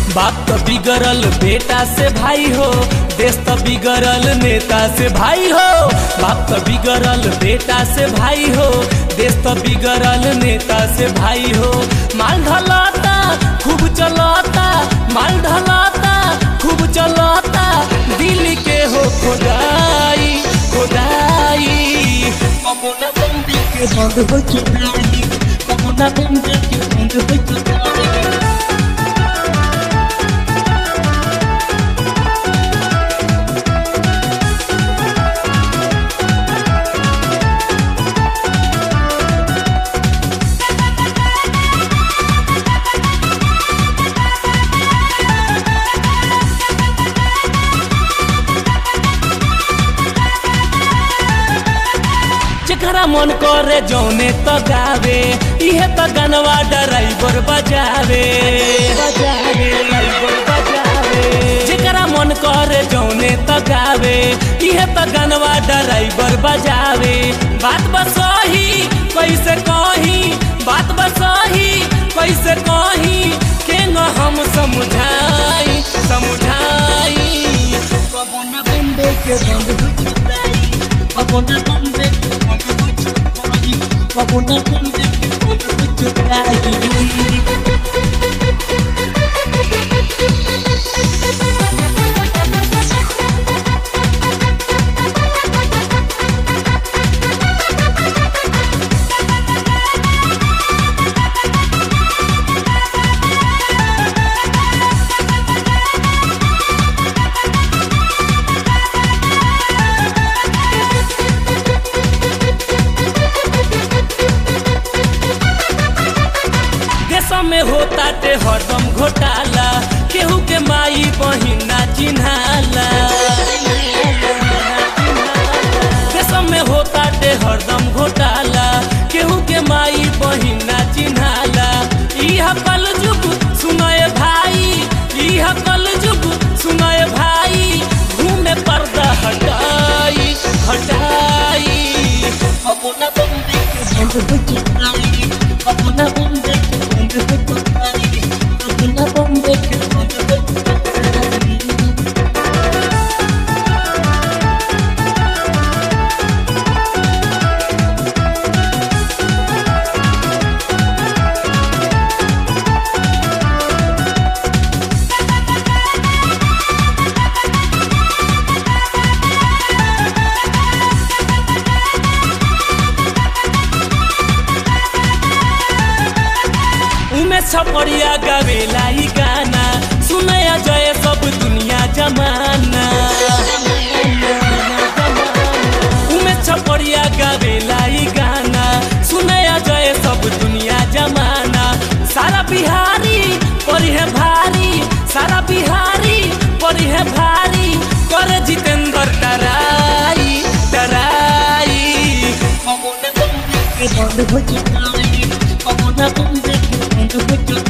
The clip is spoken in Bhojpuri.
बाप तो बिगड़ल बेटा से भाई हो देश तो बिगड़ल नेता से भाई हो बाप तो बिगड़ल बेटा से भाई हो देश तो बिगड़ल नेता से भाई हो माल ढलाता खूब चलाता माल ढलाता खूब चलाता दिल के हो खुदाई खुदाई कमुना बंदी के बंद हो चुकाई कमुना बंदी के बंद हो चुकाई जेकरा मन करे जौने तो गावे इहे तो गनवा ड्राइवर बजावे बजावे ड्राइवर बजावे जेकरा मन करे जौने तो गावे इहे तो गनवा ड्राइवर बजावे बात बसही कैसे कही बात बसही कैसे कही के न हम समझाई समझाई कमुना बंदी के बंद हो चुकाई कमुना बंदी के बंद हो चुकाई कमुना बंदी के बंद हो चुकाई देश में होता ते हरदम घोटाला केहू के माई बहिना चिन्हाला देश में होता ते हरदम घोटाला केहू के माई बहिना चिन्हाला इह कल जुग सुनय भाई इह कल जुग सुनय भाई घूमे पर्दा हटाई हटाई कमुना बंदी के बंद हो चुकाई कमुना बंदी के बंद हो चुकाई कमुना बंदी के बंद हो चुकाई उमे छपड़िया गावेला ई गाना सुनया जय सब दुनिया जमाना उमे छपड़िया गावेला ई गाना सुनया जय सब दुनिया जमाना सारा बिहारी परी है भारी सारा बिहारी परी है भारी करे जितेंद्र डराई डराई कमुना बंदी के बंद हो चुकाई कमुना बंदी के बंद हो चुकाई